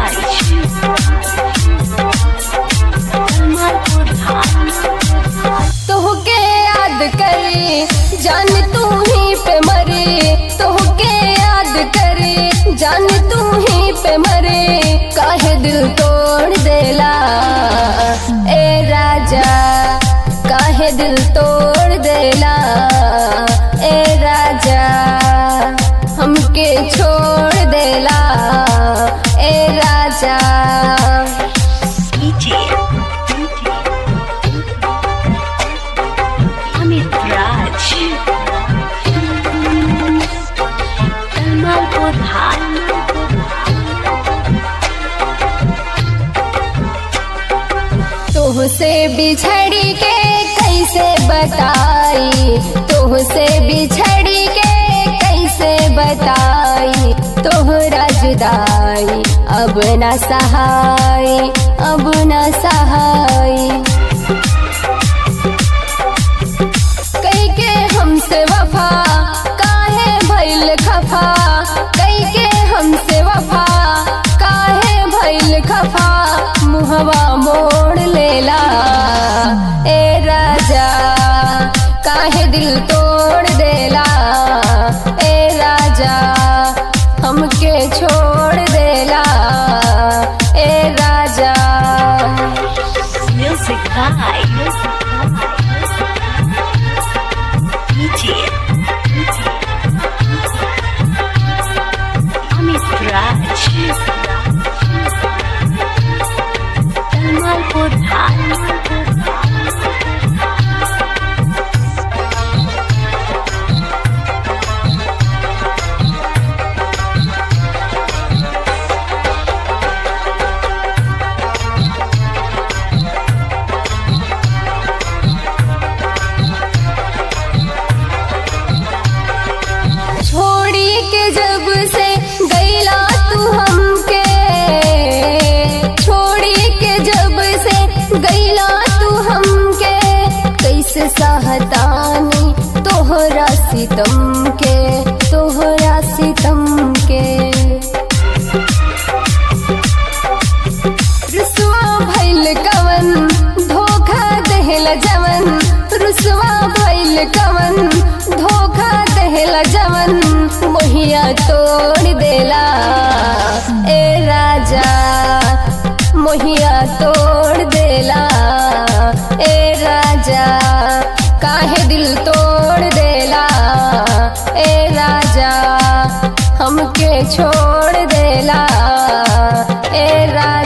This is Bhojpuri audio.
Raj. Kamalpur Raj. तोहके याद करी जान तू ही पे मरे तोहके याद करी जान तू ही पे मरे काहे दिल तोड़ देला ए राजा काहे दिल तोड़ देला ए राजा हमके छोड़ देला ए राजा DJ. Amit Raj. Kamalpur Raj. तुहसे बिछड़ी के कैसे बताई तुहसे बिछड़ी के कैसे बताई तोहरा जुदाई अब न सहाय अब न सहाय कई के हमसे वफा काहे भइल खफा कई के हमसे वफा काहे भइल खफा मुहवा मोड़ लेला ए राजा काहे दिल तोड़ देला ए राजा हमके छोड़ देला ए राजा Music by DJ. Amit Raj. Kamalpur Raj. छोड़ी के जब से गईला तू हमके छोड़ी के जब से गईला तू हमके कैसे सहतानी तोहरा सितम के तोहरा सितम के रुसवा भइल कवन धोखा देहला जवन रुसवा भइल कवन धोखा देहला जवन मोहिया तोड़ देला ए राजा मोहिया तोड़ देला ए राजा काहे दिल तोड़ देला ए राजा हमके छोड़ देला ए राजा